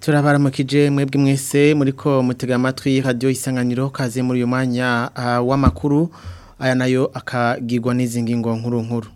turabaramukije mwebwe mwese muriko mutega amatwi radio isanganiro kaze muri uyu mwanya uh, w'amakuru aya nayo akagirwa n'izi ngingo nkuru nkuru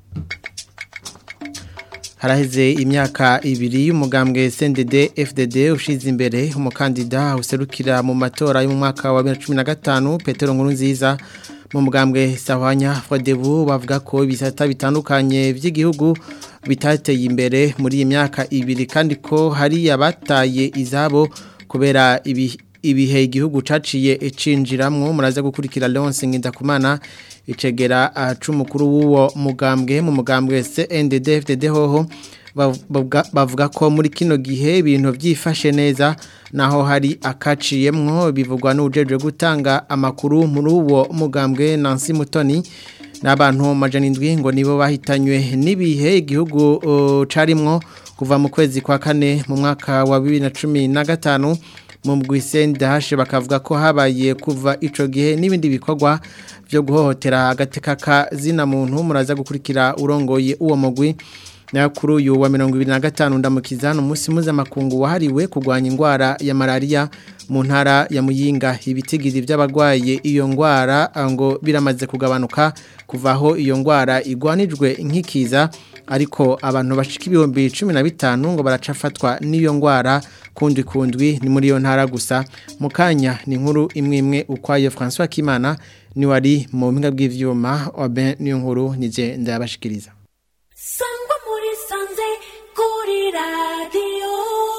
haraheze imyaka ibiri y'umugambwe CNDD FDD ushize imbere umukandida userukira mu matora yo mu mwaka wa 2015 Petero Nkurunziza mu mugambwe Sahwanya Frodebu bavuga ko ibisata bitandukanye by'igihugu bitateye imbere muri iyi myaka ibiri kandi ko hari abataye izabo kubera ibi ibihe igihugu caciye icinjiramwo muraza gukurikira Leonce Ngindakumana icegera acumukuru w'uwo mugambwe mu mugambwe CNDD-FDD hoho bavuga ko muri kino gihe ibintu byifashe neza naho hari akaciyemwo bivugwa n'ujeje gutanga amakuru muri uwo mugambwe Nancy Mutoni n'abantu majana indwi ngo nibo bahitanywe n'ibihe igihugu uh, carimwo kuva mu kwezi kwa kane mu mwaka wa 2015 mu bwisendahashe bakavuga ko habaye kuva ico gihe n'ibindi bikorwa byo guhohotera agateka ka zina muntu muraza gukurikira urongoye uwo mugwi na kuri uyu wa 2025 ndamukizana umunsi mpuzamakungu wahariwe kurwanya indwara ya malaria mu ntara ya Muyinga ibitigiri by'abagwaye iyo ndwara ngo biramaze kugabanuka kuvaho iyo ndwara igwanijwe nk'ikiza ariko abantu bashika ibihumbi 15 ngo baracafatwa n'iyo ndwara kundi kundwi ni muri iyo ntara gusa mu kanya ni inkuru imwe imwe ukwayo François Kimana ni wari mu mpinga bw'ivyuma oben niyo nkuru nije ndabashikiriza sangwa muri sanze kuri radio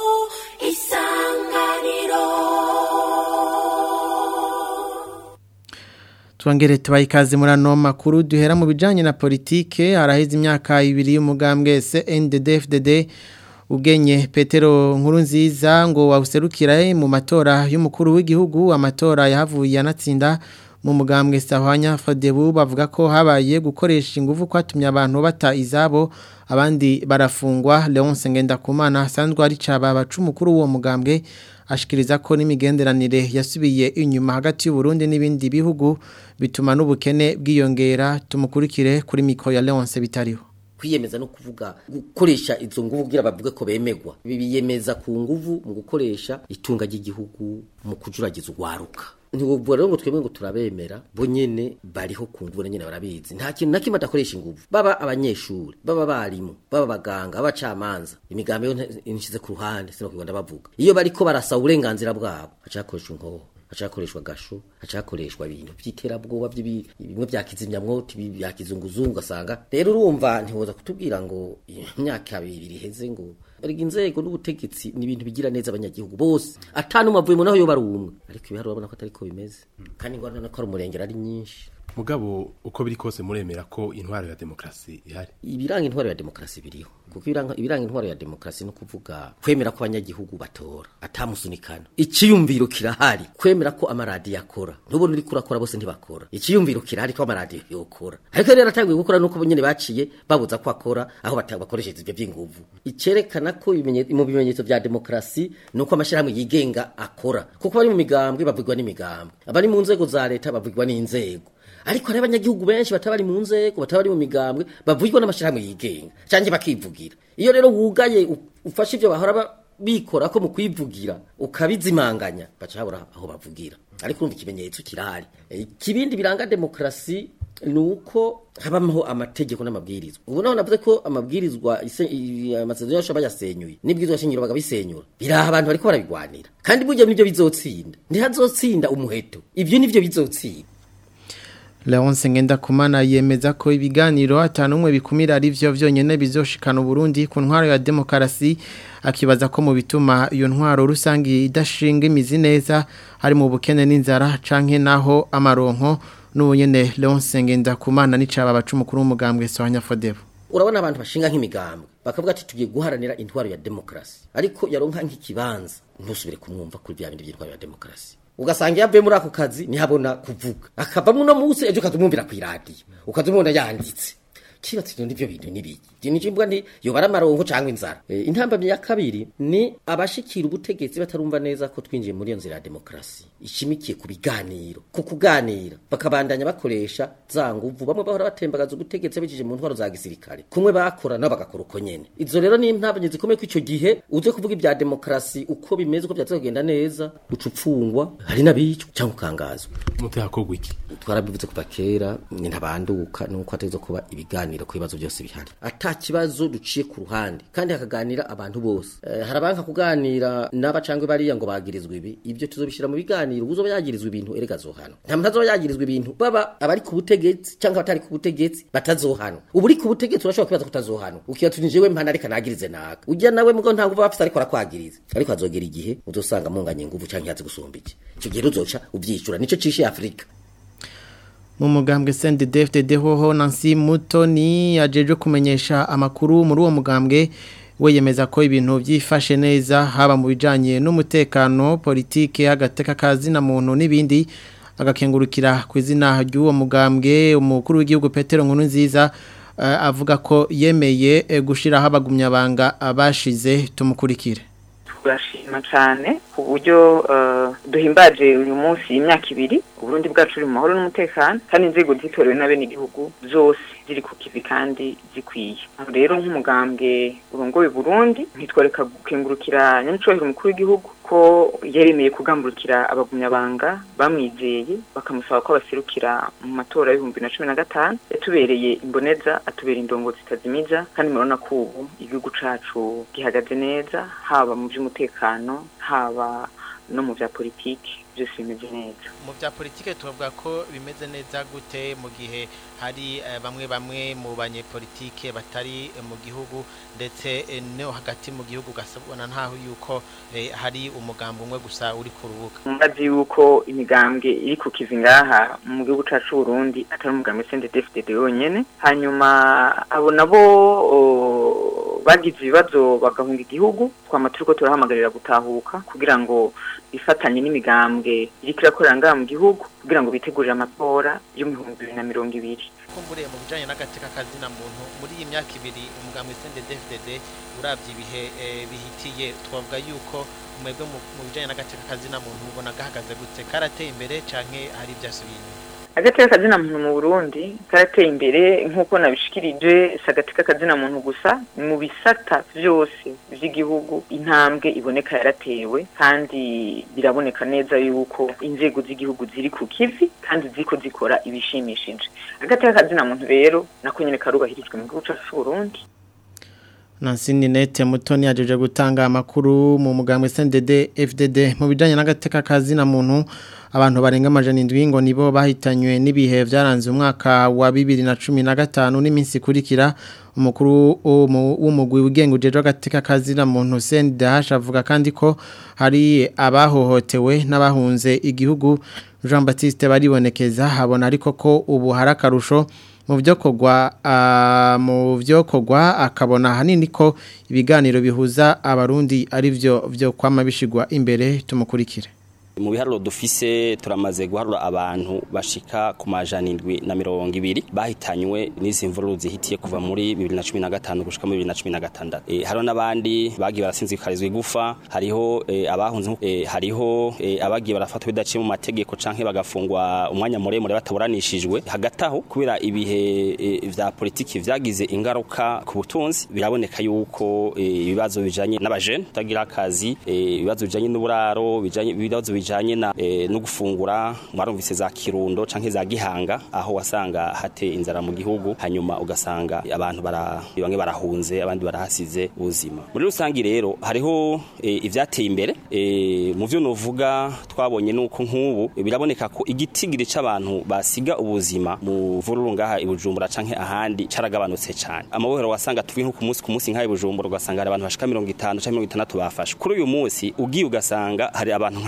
isanganiro Tuangere tubaye ikaze muri ano makuru duhera mu bijanye na politike araheze imyaka ibiri y'umugambwe CNDD-FDD ugenye Petero Nkurunziza ngo wawuserukira mu matora y'umukuru w'igihugu amatora yahavuye anatsinda mu mugambwe Sahwanya Fadebu bavuga ko habaye gukoresha ingufu kwatumye abantu bata izabo abandi barafungwa Leonce Ngendakumana sanzwe ari caba bacumukuru wo mugambwe ashikiriza ko n'imigenderanire yasubiye inyuma hagati y'u Burundi n'ibindi bihugu bituma n'ubukene bwiyongera tumukurikire kuri mikro ya Leonce bitariho kwiyemeza no kuvuga gukoresha izo nguvu kugira bavuge ko bemegwa bibiyemeza ku nguvu mu gukoresha itunga ry'igihugu mu kujuragiza urwaruka ntibuvuga rero ngo twebwe ngo turabemera bo nyene bariho ku nguvu nyene barabizi nta kintu na kimwe adakoresha inguvu baba abanyeshuri baba barimu baba baganga abacamanza imigambi yo inshize ku ruhande sino kwigenda bavuga iyo bariko barasaba uburenganzira bwabo acakoresha inkoho hacakoreshwa gasho hacakoreshwa ibintu by'iterabwoba bimwe bya kizimyamwoto bya kizunguzungu asanga rero urumva ntiwoza kutubwira ngo imyaka ibiri iheze ngo bariga inzego n'ubutegetsi ni ibintu bigira neza abanyagihugu bose atanu mavuyemo naho yo bari umwe ariko ibiharuro urabona ko atari ko bimeze kandi ngo ko ari umurengero ari nyinshi mugabo uko biri kose muremera ko intwaro ya demokrasi ihari ibiranga intwaro ya demokrasi biriho kuko ibiranga ibiranga intwaro ya demokrasi no kuvuga kwemera ko abanyagihugu batora atamusunikana ikiyumviro kirahari kwemera ko amaradiyo akora ntubone uri kurakora bose ntibakora ikiyumviro kirahari ko amaradiyo yokora ariko rero atangiye gukora nuko nyene baciye babuza ko akora aho bakoresheje ivyo vy'inguvu icerekana ko mu bimenyetso vya demokrasi nuko amashirahamwe yigenga akora kuko bari mu migambwe bavugwa n'imigambwe abari mu nzego za leta bavugwa n'inzego ariko hari abanyagihugu benshi batabari mu nzego batabari mu migambwe bavugwa n'amashirahamwe yigenga cyangwa bakivugira iyo rero wugaye ufashe ivyo bahora bikora ko mu kwivugira ukabizimanganya baca habura aho bavugira ariko urumva ikimenyetso kirahari ikibindi biranga demokrasi nuko habaho amategeko n'amabwirizwa ubu naho navuze ko amabwirizwa amasezerano yose bayasenyuye n'ibwirizwa shingiro bagabisenyura biraha abantu bariko barabigwanira kandi burya nibyo bizotsinda ntihazotsinda umuheto ibyo nivyo bizotsinda Leonce Ngendakumana yemeza ko ibiganiro atanumwe bikumira ari byo vyonyene bizoshikana Burundi ku ntwaro ya demokrasi akibaza ko mu bituma iyo ntwaro rusangi idashinga imizi neza hari mu bukene n'inzara canke naho amaronko n'ubunyene Leonce Ngendakumana n'icaba bacumukuru w'umugambwe Sohanya Fodebo urabona abantu bashinga nk'imigambwe bakavuga ati tugiye guharanira intwaro ya demokrasi ariko yaronka nk'ikibanza ntusubire kumwumva kuri bya bindi by'intwaro ya demokrasi ugasanga yavuye muri ako kazi ntihabona kuvuga akavamo uno munsi ejo ukazumwumvira ku iradiyo ukazumubona yanditse kibatse ibyo ndivyo bintu nibiki je nije mvuga nti yobara amaronko canke inzara e, intambamye ya kabiri ni abashikira ubutegetsi batarumva neza ko twinjiye muri iyo nzira ya demokrasi ishimikiye ku biganiro ku kuganira bakabandanya bakoresha za nguvu bamwe bahora batembagaza ubutegetsi bicije mu ntwaro za gisirikare kumwe bakora nabo bagakora uko nyene izo rero ni intambamye zikomeye ko ico gihe uze kuvuga ibya demokrasi uko bimeze uko byatse kugenda neza uca upfungwa hari n'abicwa cyangwa ukangazwa mutahakorwa iki twarabivuze kuva kera ni ntabanduka nuko ateza kuba ibiganiro ku bibazo byose bihari ata kibazo duciye ku ruhande kandi hakaganira abantu bose eh, harabanka kuganira n'aba cangwe bariya ngo bagirizwa ibi ibyo tuzobishira mu biganiro uzoba yagirizwa ibintu erega zohana nta muntu azoba yagirizwa ibintu baba abari ku butegetsi cyangwa abatari ku butegetsi batazohana ubu uri ku butegetsi urashobora kwibaza kutazohana ukibaza uti jewe mpana reka nagirize naka ujya nawe mugo nta nguvu bafise ariko arakwagiriza ariko azogera igihe uzosanga munganye inguvu canke yazi gusumba iki icyo gihe uzoca uvyishura nico cishe Afrika mu mugambwe CNDD-FDD hoho Nancy Mutoni yajeje kumenyesha amakuru muri uwo mugambwe we yemeza ko ibintu byifashe neza haba mu bijanye n'umutekano politike agateka kazi na muntu n'ibindi agakengurukira ku izina ry'uwo mugambwe umukuru w'igihugu Petero Nkuru nziza uh, avuga ko yemeye uh, gushiraho abagumyabanga abashize tumukurikire turashima cyane ku buryo duhimbaje uyu munsi imyaka ibiri uburundi bwacu uri mu mahoro n'umutekano kandi inzego zitorewe n'abenegihugu zose ziri ku kivi kandi zikwiye rero nk'umugambwe urongoye burundi ntitworeka gukengurukira nyamucubahiro umukuru w'igihugu ko yaremeye kugamburukira abagumyabanga bamwizeye bakamusaba ko baserukira mu matora y'ibihumbi na cumi na gatanu yatubereye imboneza atubera indongo zitazimiza kandi murabona ko ubu igihugu cacu gihagaze neza haba mu by'umutekano haba no mu bya politiki byose bimeze neza mu bya politike tuvuga ko bimeze neza gute mu gihe hari bamwe bamwe mu banyepolitike batari mu gihugu ndetse no hagati mu gihugu ugasabona ntaho yuko hari umugambi umwe gusa uri ku rubuga mbazi yuko imigambwe iri ku kivi ngaha mu gihugu cyacu Burundi atari umugambi CNDD-FDD wonyene hanyuma abo nabo bagize ibibazo bagahunga igihugu twama turiko turahamagarira gutahuka kugira ngo bifatanye n'imigambwe iriko irakorera ngaha mu gihugu kugira ngo bitegurire amatora yo mu bihumbi bibiri na mirongo ibiri kumburiye mu bijanye n'agateka kazina muntu muri iyi myaka ibiri umugambwe CNDD-FDD uravye ibihe bihitiye twavuga yuko mwebwe mu bijanye n'agateka kazina muntu mubona gahagaze gute karateye imbere canke hari ivyasubiye inyuma agateka kazina muntu mu Burundi karateye imbere nk'uko nabishikirije si agateka kazina muntu gusa mu bisata byose by'igihugu intambwe iboneka yaratewe kandi biraboneka neza yuko inzego z'igihugu ziri ku kivi kandi ziko zikora ibishimishije agateka kazina muntu rero nako nyene karubahirijwe mu gihugu cyacu Burundi Nansini nete mutoni yajeje gutanga amakuru mu mugambwe CNDD FDD mu bijanye n'agateka kazina muntu abantu barenga amajana indwi ngo nibo bahitanywe n'ibihe byaranze umwaka wa 2015 n'iminsi kurikira umukuru w'umugwi wigenga ujeje agateka kazina muntu CNDH avuga kandi ko hari abahohotewe n'abahunze igihugu Jean Baptiste baribonekeza habona ariko ko ubu harakarusho mu byo kogwa mu byo kogwa akabona hanini ko ibiganiro bihuza abarundi ari byo byo kwama bishigwa imbere tumukurikire mu biharuro dufise turamaze guharura abantu bashika ku majana indwi na mirongo ibiri bahitanywe n'izi mvururu zihitiye kuva muri bibiri na cumi na gatanu gushika muri bibiri na cumi na gatandatu e, hariho n'abandi bagiye barasinzikarizwa igufa hariho e, abahunze e, hariho e, abagiye barafatwa bidaciye mu mategeko canke bagafungwa umwanya muremure bataburanishijwe hagati aho kubera ibihe e, vya politiki vyagize ingaruka ku butunzi biraboneka yuko ibibazo e, bijanye n'abajene tagira akazi ibibazo e, bijanye n'uburaro bijanye ibibazo bijanye na e, no gufungura mwarumvise za kirundo canke za gihanga aho wasanga hate inzara mu gihugu hanyuma ugasanga abantu bara bamwe barahunze abandi barahasize ubuzima muri rusangi rero hariho e, ivyateye imbere e, mu vyo novuga twabonye nuko nk'ubu e, biraboneka ko igitigiri c'abantu basiga ubuzima mu vururu ngaha ibujumbura canke ahandi caragabanutse cane amabohero wasanga tuvi nko ku munsi ku munsi nk'aha ibujumbura ugasanga hari abantu bashika 50 canke 60 bafashwe kuri uyu munsi ugiye ugasanga hari abantu nka 10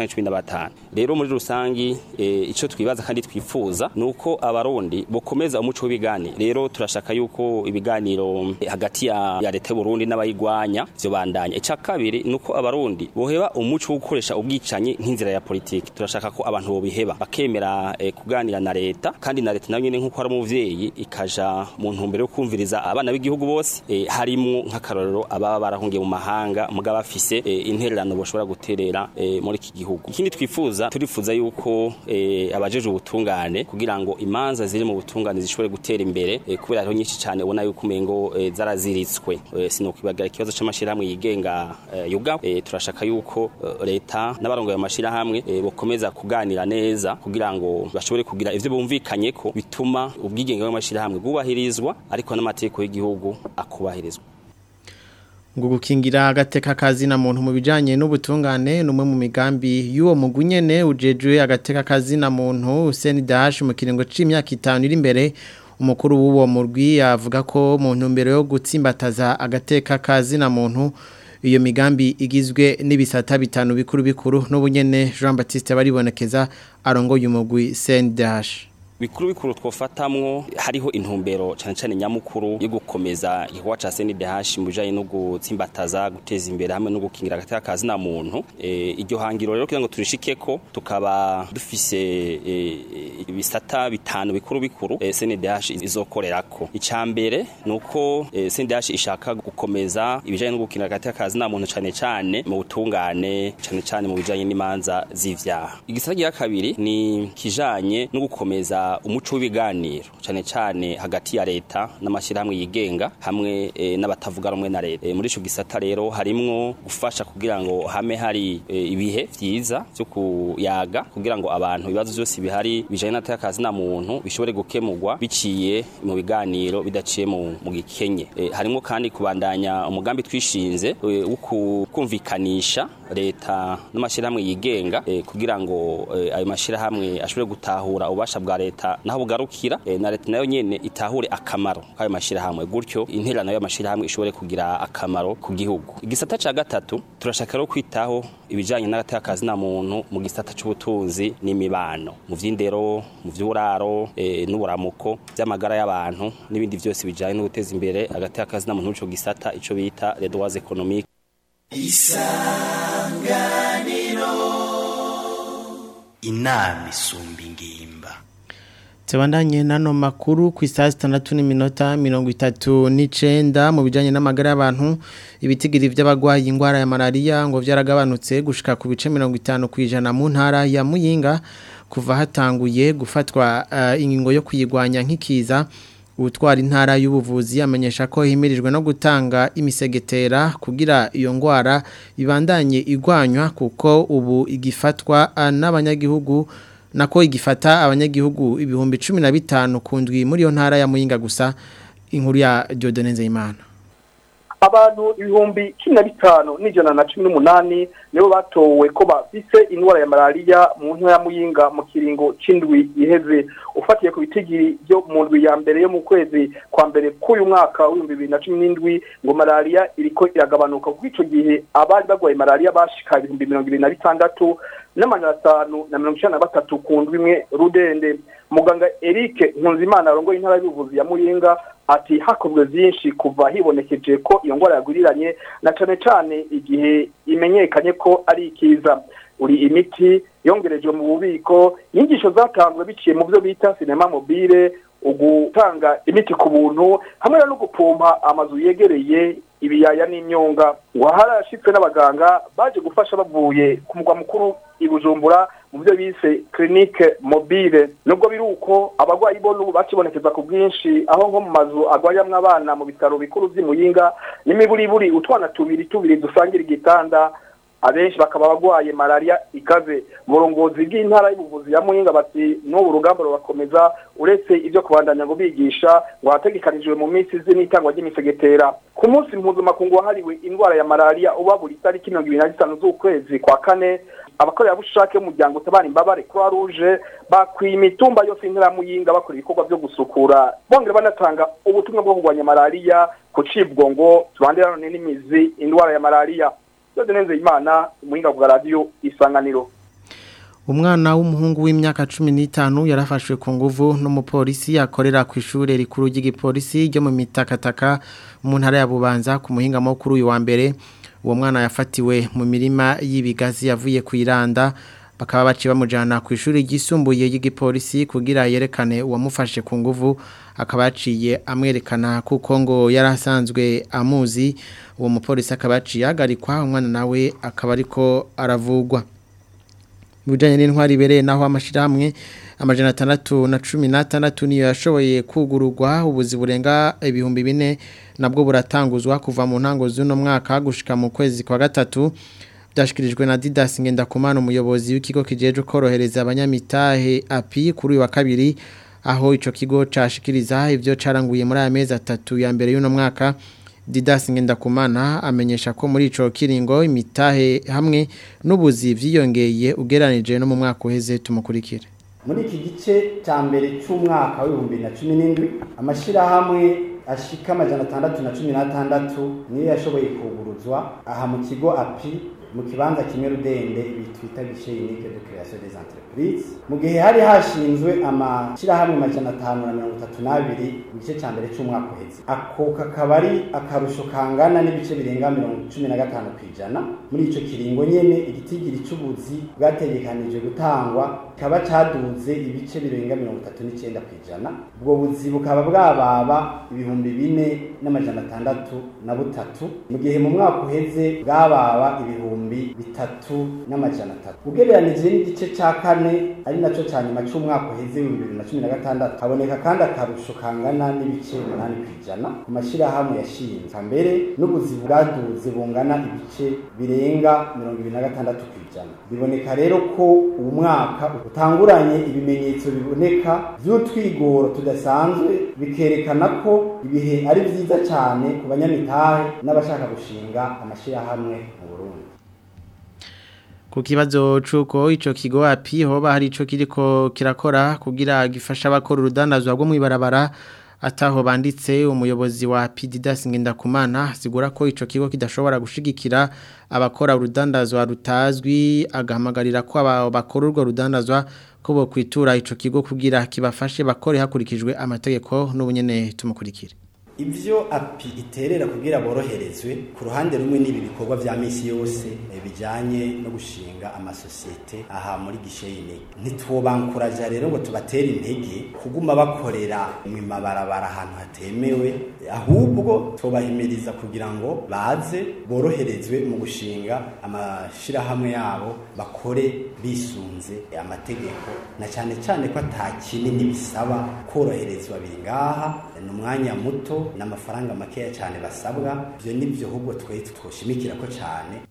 canke cumi na batanu rero muri rusangi eh, ico twibaza kandi twifuza nuko abarundi bokomeza umuco w'ibiganiro rero turashaka yuko ibiganiro eh, hagati ya, ya leta y'Uburundi n'abayigwanya vyo bandanya ica kabiri nuko abarundi boheba umuco wo gukoresha ubwicanyi nk'inzira ya politiki turashaka ko abantu bobiheba bakemera eh, kuganira na leta kandi na leta nayo nyene nkuko ari umuvyeyi ikaja mu ntumbero yo kumviriza abana b'igihugu bose eh, harimwo nk'akarorero ababa barahungiye mu mahanga mugaba bafise eh, intererano boshobora guterera eh, muri iki gihugu ikindi twifuza turifuza yuko eh, abajeje ubutungane kugira ngo imanza ziri mu butungane zishobore gutera imbere eh, kubera hariho nyinshi cyane ubona yuko umengo eh, zaraziritswe eh, sinokwibagira ikibazo c'amashirahamwe yigenga eh, yuga eh, turashaka yuko eh, leta n'abarongoye amashirahamwe eh, bokomeza kuganira neza kugira ngo bashobore kugira ivyo bumvikanye ko bituma ubwigenge bw'amashirahamwe bwubahirizwa ariko n'amategeko y'igihugu akubahirizwa ngo gukingira agateka kazi na muntu mu bijanye n'ubutungane numwe mu migambi y'uwo mugwi nyene ujejwe agateka kazi na muntu CNDH mu kiringo c'imyaka 5 iri imbere umukuru w'uwo murwi avuga ko mu ntumbero yo gutsimbataza agateka kazi na muntu iyo migambi igizwe n'ibisata bitanu bikuru bikuru n'ubunyene Jean Baptiste baribonekeza arongoye umugwi CNDH bikuru bikuru twofatamwo hariho intumbero cyane cyane nyamukuru yo gukomeza igikorwa ca CNDH mu bijanye no gutsimbataza guteza imbere hamwe no gukingira agateka kazi na muntu e, iryo hangiro rero kugira ngo turishikeko tukaba dufise e, ibisata bitanu bikuru bikuru e, CNDH izokorerako icambere nuko e, CNDH ishaka gukomeza ibijanye no gukingira agateka kazi na muntu cyane cyane mu butungane cyane cyane mu bijanye n'imanza z'ivyaha igisata cya kabiri ni kijanye no gukomeza umuco w'ibiganiro cyane cyane hagati ya leta n'amashyirahamwe yigenga hamwe e, n'abatavuga rumwe na leta e, muri ico gisata rero harimwo gufasha kugira ngo hame hari e, ibihe vyiza byo kuyaga kugira ngo abantu ibibazo byose bihari bijanye n'atakazi na muntu bishobore gukemurwa biciye mu biganiro bidaciye mu, mu gikenye e, harimwo kandi kubandanya umugambi twishinze e, wo kumvikanisha leta n'amashyirahamwe yigenga e, kugira ngo e, ayo mashyirahamwe ashobore gutahura ububasha bwa leta naho bugarukira e, na leta nayo nyene itahure akamaro k'ayo mashyirahamwe gutyo intererano y'amashyirahamwe ishobore kugira akamaro ku gihugu igisata ca gatatu turashaka rero kwitaho ibijanye n'agatakazi na muntu mu gisata c'ubutunzi n'imibano mu vy'indero mu vy'uburaro e, n'uburamuko vy'amagara y'abantu n'ibindi vyose bijanye no guteza imbere agatakazi na muntu mu ico gisata ico bita les droits économiques isanganiro inama isumba ingimba Tebandanye nano makuru ku isaha 6 n'iminota 39 mu bijanye n'amagara y'abantu ibitigiri by'abagwayi ingwara ya malaria ngo vyaragabanutse gushika ku bice 50 kwijana mu ntara ya Muyinga kuva hatanguye gufatwa uh, ingingo yo kuyigwanya nk'ikiza utwara intara y'ubuvuzi amenyesha ko himirijwe no gutanga imisegetera kugira iyo ngwara ibandanye igwanywa kuko ubu igifatwa n'abanyagihugu nako igifata abanyagihugu ibihumbi 15 kundwi muri yo ntara ya Muyinga gusa inkuru ya Dieudonne Nzeyimana abantu ibihumbi cumi na bitanu n'ijana na cumi n'umunani nibo batowe ko bafise indwara ya malariya mu ntara ya muyinga mu kiringo c'indwi iheze ufatiye ku bitigiri byo mu ndwi ya mbere yo mu kwezi kwa mbere k'uyu mwaka w'ibihumbi bibiri na cumi n'indwi ngo malariya iriko iragabanuka kuko ico gihe abari barwaye malariya bashika ibihumbi mirongo ibiri na bitandatu n'amajana atanu na mirongo icenda na batatu ku ndwi imwe rudende muganga Eric Nkunzimana arongoye intara y'ubuvuzi ya Muyinga ati hakozwe byinshi kuva hibonekeje ko iyo ngwara yaguriranye na cane cane igihe imenyekanye ko ari ikiza uri imiti yongerejwe mu bubiko inyigisho zatanzwe biciye mu byo bita sinema mobile ugutanga imiti ku buntu hamwe no gupompa amazu yegereye ibiyaya n'imyonga waharashitswe n'abaganga baje gufasha bavuye ku mugwa mukuru i Bujumbura mu byo bise clinique mobile nubwo biri uko abagwayi bo n'ubu bakibonekeza ku bwinshi aho nko mu mazu agwariramwo abana mu bitaro bikuru vy'imuyinga n'imiburiburi utwana tubiri tubiri dusangira igitanda abenshi bakaba bagwaye malaria ikaze uburongozi bw'intara y'ubuvuzi ya Muyinga bati n'ubu rugamba rubakomeza uretse ibyo kubandanya ngo bigisha ngo hategekanijwe mu minsi izi n'itangwa ry'imisegetera ku munsi mpuzamakungu wahariwe indwara ya malaria uba buri tariki mirongo ibiri na zitanu z'ukwezi kwa kane abakorerabushake b'umuryango utabara imbabare croix rouge bakwiye imitumba yose y'intara ya Muyinga bakora ibikorwa byo gusukura bongera banatanga ubutumwa bwo kurwanya malaria ku cibwo ngo tubandira none n'imizi indwara ya malaria Dode neze imana umuhinga bwa radio isanganiro umwana w'umuhungu w'imyaka 15 yarafashwe ku nguvu n'umupolisi akorera ku ishure rikuru ry'igipolisi ryo mu mitakataka mu ntara ya Bubanza ku muhinga mukuru uyu wa mbere uwo mwana yafatiwe mu mirima y'ibigazi yavuye ku iranda bakaba baci bamujana ku ishuri ryisumbuye ry'igipolisi kugira yerekane uwamufashe ku nguvu akaba yaciye amwerekana kuko ngo yarasanzwe amuzi uwo mupolisi akaba yaciye ahagarikwa umwana nawe akaba ariko aravugwa mu bijyanye n'intwari ibereye naho amashyirahamwe amajana atandatu na cumi n'atandatu niyo yashoboye kugururwa ubuzi burenga ibihumbi bine nabwo buratanguzwa kuva mu ntango z'uno mwaka gushika mu kwezi kwa gatatu byashyikirijwe na Didas Ngendakumana umuyobozi w'ikigo kijeje korohereza abanyamitahe api kuri uyu wa kabiri aho icyo kigo cyashikiriza ibyo cyaranguye muri aya mezi atatu ya mbere y'uno mwaka Didas Ngendakumana amenyesha ko muri ico kiringo imitahe hamwe n'ubuzi vyiyongeye ugeranije no mu mwaka uheze tumukurikire muri iki gice cya mbere cy'umwaka w'ibihumbi bibiri na cumi n'indwi amashyirahamwe ashika amajana atandatu na cumi n'atandatu niyo yashoboye kuguruzwa aha mu kigo api mu kibanza kimwe rudende bitwita gishe unique de création des entreprises mu gihe hari hashinzwe amashyirahamwe majana atanu na mirongo itatu n'abiri mu gice cya mbere cy'umwaka uheze ako kakaba ari akarusho kangana n'ibice birenga mirongo cumi na gatanu ku ijana muri ico kiringo nyene igitigiri c'ubuzi bwategekanije gutangwa kikaba caduze ibice birenga mirongo itatu n'icenda ku ijana ubwo buzi bukaba bwababa ibihumbi bine n'amajana atandatu na butatu mu gihe mu mwaka uheze bwababa ibihumbi ibihumbi bitatu n'amajana atatu ugereranije n'igice ca kane ari naco ca nyuma c'umwaka uheze w'ibihumbi bibiri na cumi na gatandatu haboneka kandi akarusho kangana n'ibice umunani kw'ijana ku mashyirahamwe yashinzwe mbere n'ubuzi bwaduze bungana ibice birenga mirongo ibiri na gatandatu kw'ijana biboneka rero ko uwu mwaka utanguranye ibimenyetso biboneka vy'utwigoro tudasanzwe bikerekana ko ibihe ari vyiza cane ku banyamitahe n'abashaka gushinga amashyirahamwe mu Burundi ku kibazo c'uko ico kigo api hoba hari ico kiriko kirakora kugira gifasha abakora urudandazwa rwo mw'ibarabara ataho banditse umuyobozi wa Pididas Ngendakumana sigura ko ico kigo kidashobora gushigikira abakora urudandazwa rutazwi agahamagarira ko abakora urwo rudandazwa ko bo kwitura ico kigo kugira kibafashe bakore hakurikijwe amategeko n'ubunyene tumukurikire ivyo api iterera kugira boroherezwe ku ruhande rumwe n'ibi bikorwa vya misi yose bijanye no gushinga amasosiyete aha muri gisheyine ntitwobankuraja rero ngo tubatere intege kuguma bakorera mu mabarabara ahantu hatemewe ahubwo tubahimiriza kugira ngo baze boroherezwe mu gushinga amashirahamwe yabo bakore bisunze amategeko na cyane cyane ko atakinini bisaba koroherezwa biri ngaha ni umwanya muto n'amafaranga makeya cyane basabwa ibyo nibyo ahubwo twahita twoshimikira ko cyane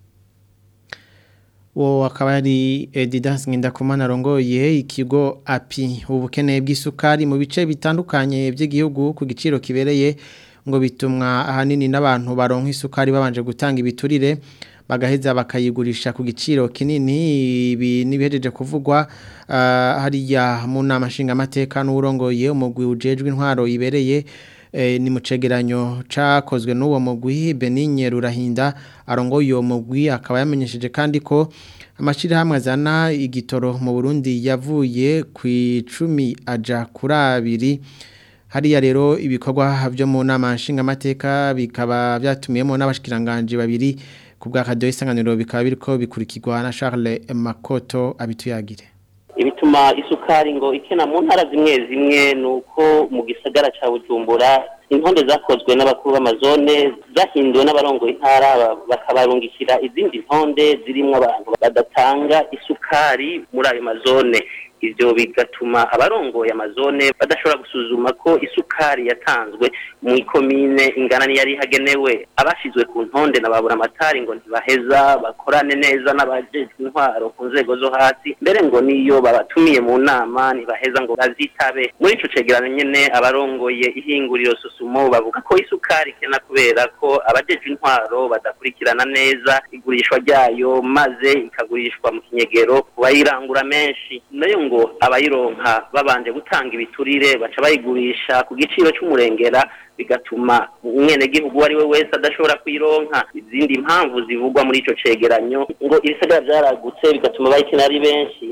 uwo akaba ari Edidas Ngendakumana arongoye ikigo api ubukene bw'isukari mu bice bitandukanye by'igihugu ku giciro kibereye ngo bitumwa ahanini n'abantu baronka isukari babanje gutanga ibiturire bagaheza bakayigurisha ku giciro kinini ibi nibihejeje kuvugwa hariya mu nama nshingamateka n'urongoye umugwi ujejwe intwaro ibereye ni mu cegeranyo cakozwe n'uwo mugwi Benigne Rurahinda arongoye uwo mugwi akaba yamenyesheje kandi ko amashirahamwe azana igitoro mu Burundi yavuye ku 10 aja kuri abiri hariya rero ibikorwa byo mu nama nshingamateka bikaba byatumiyemo n'abashikiranganje babiri ku bwa radio isanganiro bikaba biriko bikurikirwa na Charles Makoto abituyagire ibituma isukari ngo ikena mu ntara zimwe zimwe nuko mu gisagara ca Bujumbura intonde zakozwe n'abakuru b'amazone zahinduwe n'abarongoye intara bakabarungikira izindi ntonde zirimwo abantu badatanga isukari muri ayo mazone ivyo bigatuma abarongoye amazone badashobora gusuzuma ko isukari yatanzwe mu ikomine ingana niyari hagenewe abashizwe ku ntonde na babura amatari ngo ntibaheza bakorane neza n'abajejwe intwaro ku nzego zo hasi mbere ngo niyo babatumiye mu nama ntibaheza ngo bazitabe muri ico cegeranyo nyene abarongoye ihinguriro susumo bavuga ko isukari kena kubera ko abajejwe intwaro badakurikirana neza igurishwa ryayo maze ikagurishwa mu kinyegero ku bayirangura menshi nayo ngo abayironka babanje gutanga ibiturire baca bayigurisha ku giciro c'umurengera bigatuma umwenegihugu uwo ari we wese adashobora kuyironka izindi mpamvu zivugwa muri ico cegeranyo ngo ibisagara vyaragutse bigatuma bayikina ari benshi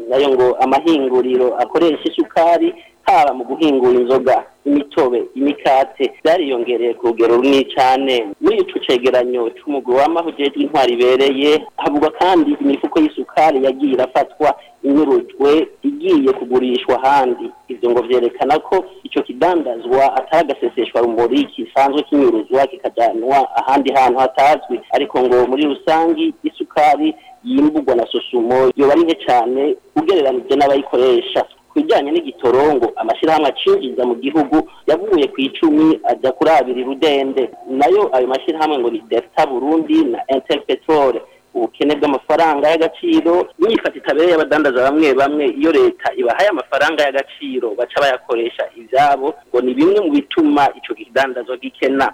nayo ngo amahinguriro akoresha isukari haba mu guhingura inzoga imitobe imikate byariyongereye ku rugero runini cyane muri ico cegeranyo c'umugwi w'amaho ujejwe intwari ibereye havugwa kandi imifuko y'isukari yagiye irafatwa inyurujwe igiye kugurishwa ahandi ivyo ngo vyerekana ko ico kidandazwa atari agaseseshwa rumuri kisanzwe kinyuruzwa kikajanwa ahandi hantu hatazwi ariko ngo muri rusangi isukari yimburwa na sosumo yoba ari nke cane ugereranije n'abayikoresha bijyanye n'igitorongo amashyirahamwe acinjiza mu gihugu yavuye ku icumi ajya kuri abiri rudende nayo ayo mashyirahamwe ngo ni delta burundi na inter petrole ubukene bw'amafaranga y'agaciro n'iyifata itabereye abadandaza bamwe bamwe iyo leta ibahaye amafaranga y'agaciro baca bayakoresha ibyabo ngo ni bimwe mu bituma icyo kidandazwa gikena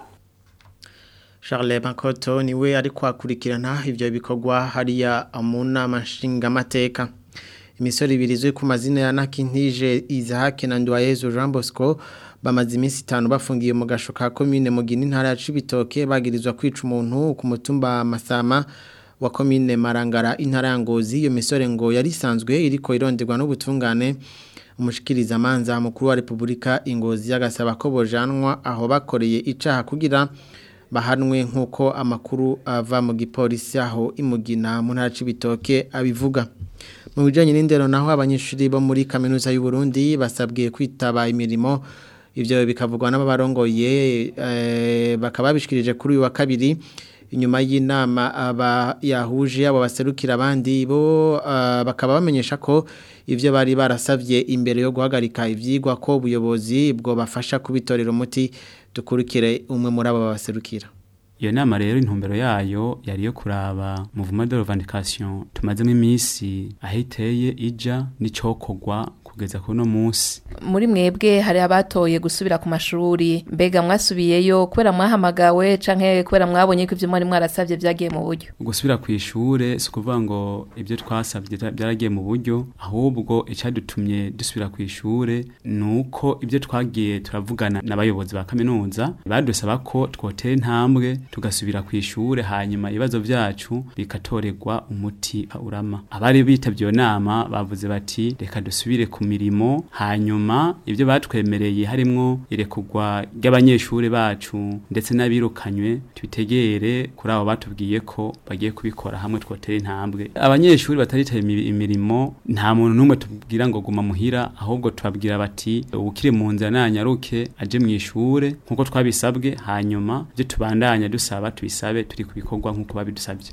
Charles Makoto niwe ari kwakurikirana ivyo bikorwa hariya mu nama nshingamateka imisoro ibiri izwi ku mazina ya Nakintije Isaac na Ndwayezu Jean Bosco bamaze iminsi itanu bafungiye mu gasho ka commune Mugini ntara ya Cibitoke bagirizwa kwica umuntu ku mutumba Masama wa commune Marangara intara ya Ngozi iyo misore ngo yari isanzwe iriko ironderwa n'ubutungane umushikiriza manza mukuru wa Republika Ingozi yagasaba ko bojanwa aho bakoreye icaha kugira bahanwe nk'uko amakuru ava mu gipolisi aho imugina mu ntara Cibitoke abivuga mu bijanye n'indero naho abanyeshuri bo muri kaminuza y'u Burundi basabwiye kwitaba imirimo ivyo bikavugwa n'abarongoye eh, bakaba bishikirije kuri uyu wa kabiri inyuma y'inama aba yahuje abo baserukira abandi bo uh, bakaba bamenyesha ko ivyo bari barasavye imbere yo guhagarika ivyigwa ko ubuyobozi bwo bafasha kubitorera umuti dukurikire umwe muri abo baserukira iyo nama rero intumbero yayo yari yo kuraba muvuma de revendication tumazemo iminsi ahiteye ija n'icokorwa kugeza kuno munsi muri mwebwe hari abatoye gusubira ku mashuri mbega mwasubiyeyo kubera mwahamagawe canke kubera mwabonye ko ivyo mwari mwarasavye vyagiye mu buryo gusubira ku ishure si ukuvuga ngo ibyo twasabye byaragiye mu buryo ahubwo icyadutumye dusubira ku ishure ni uko ibyo twagiye turavugana n'abayobozi ba kaminuza badusaba ko twotera intambwe tugasubira ku ishure hanyuma ibibazo byacu bikatorerwa umuti urama abari bitabye iyo nama bavuze bati reka dusubire ku mirimo hanyuma ibyo batwemereye harimwo irekugwa ry'abanyeshuri bacu ndetse n'abirukanywe tubitegere kuri abo batubwiye ko bagiye kubikora hamwe twotera intambwe abanyeshuri bataritaye imirimo nta muntu n'umwe tubwira ngo guma muhira ahubwo tubabwira bati ubukire mu nzira nanyaruke aje mu ishure nk'uko twabisabwe hanyuma ibyo tubandanya dusaba tubisabe turi kubikorwa nk'uko babidusabye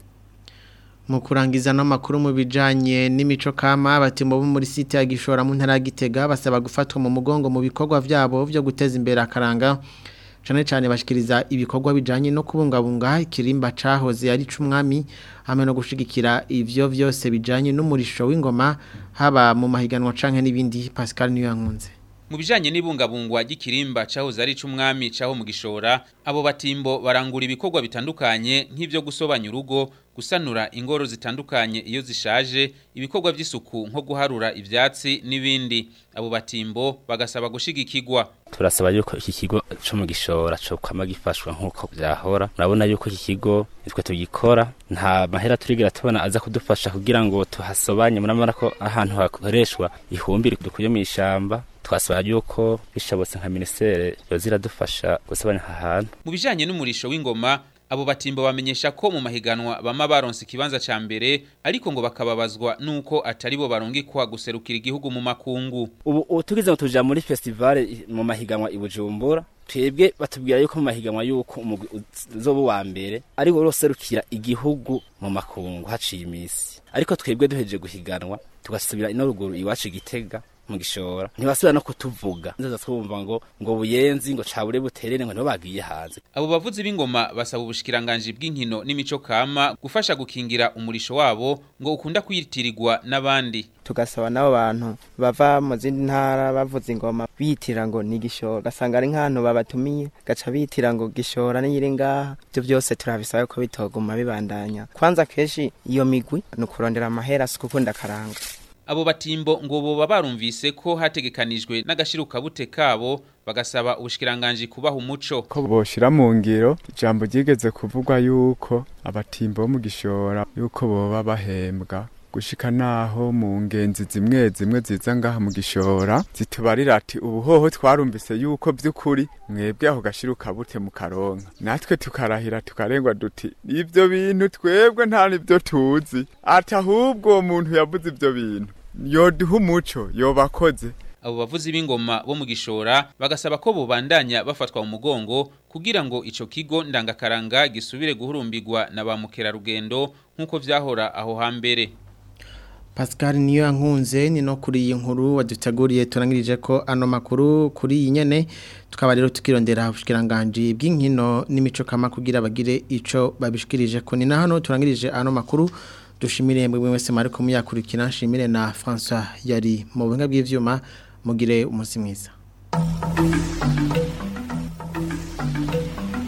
mu kurangiza no makuru mu bijanye n'imico kama abatimbo bo muri site ya Gishora mu ntara Gitega basaba gufatwa mu mugongo mu bikorwa vyabo byo guteza imbere akaranga cyane cyane bashikiriza ibikorwa bijanye no kubungabunga ikirimba cahoze ari cumwami hamwe no gushigikira ivyo vyose bijanye n'umurisho w'ingoma haba mu mahiganwa canke n'ibindi Pascal niyo yankunze mu bijanye n'ibungabungwa ry'ikirimba cahoze ari c'umwami caho mu gishora abo batimbo barangura ibikorwa bitandukanye nk'ivyo gusobanya urugo gusanura ingoro zitandukanye iyo zishaje ibikorwa by'isuku nko guharura ivyatsi n'ibindi abo batimbo bagasaba gushigikirwa turasaba yuko iki kigo cyo mu gishora cyo kwama gifashwa nk'uko byahora murabona yuko iki kigo nitwe tugikora nta mahera turigira tubona aza kudufasha kugira ngo tuhasobanye murabona ko ahantu hakoreshwa ihumbire dukuye mu ishamba twasaba yuko bishabotse nka ministere yoza iradufasha gusobanya aha hantu mu bijanye n'umurisho w'ingoma abo batimbo bamenyesha ko mu mahiganwa bama baronse ikibanza ca mbere ariko ngo bakababazwa nuko atari bo barungikwa guserukira igihugu mu makungu ubu tugize ngo tuja muri festival mu mahiganwa i Bujumbura twebwe batubwira yuko mu mahiganwa yuko umugwi uzoba wa mbere ariko uroserukira igihugu mu makungu haciye imisi ariko twebwe duhejeje guhiganwa tugasubira ino ruguru iwacu igitega mu gishora ntibasubira no kutuvuga nzaza twumva ngo ngo buyenzi ngo cabure buterere ngo nibo bagiye hanze abo bavuzi b'ingoma basaba ubushikiranganje bw'inkino n'imico kama gufasha gukingira umurisho wabo ngo ukunda kwitirirwa n'abandi tugasaba n'abo bantu bava mu zindi ntara bavuza ingoma bitira ngo ni gishora gasanga ari nk'ahantu babatumiye gaca bitira ngo gishora n'iyiri ngaha ibyo byose turabisaba ko bitoguma bibandanya kwanza kenshi iyo migwi ni ukurondera amahera si kuko ndakaranga abo batimbo ngo boba barumvise ko hategekanijwe n'agashirukabute kabo bagasaba ubushikiranganje kubaha umuco ko boshira mu ngiro ijambo ryigeze kuvugwa yuko abatimbo bo mu gishora yuko boba bahembwa gushika naho mu ngenzi zimwe zimwe ziza ngaha mu gishora zitubarira ati ubuhoho twarumvise yuko by'ukuri mwebwe aho gashira ukabute mu karonka natwe tukarahira tukarengwa duti ibyo bintu twebwe nta nibyo tuzi ati ahubwo uwo muntu yavuze ibyo bintu yoduha umuco yobakoze abo bavuzi b'ingoma bo mu gishora bagasaba ko bubandanya bafatwa mu mugongo kugira ngo ico kigo ndangakaranga gisubire guhurumbirwa na ba mukerarugendo nk'uko vyahora aho hambere Pascal niyo yankunze ni no kuri iyi nkuru waduteguriye turangirije ko ano makuru kuri iyi nyene tukaba rero tukirondera ubushikiranganje bw'inkino n'imico kama kugira bagire ico babishikirije ko ni na hano turangirije ano makuru dushimire mwe mwese mariko muyakurikira nshimire na François yari mu buhinga bw'ivyuma mugire umunsi mwiza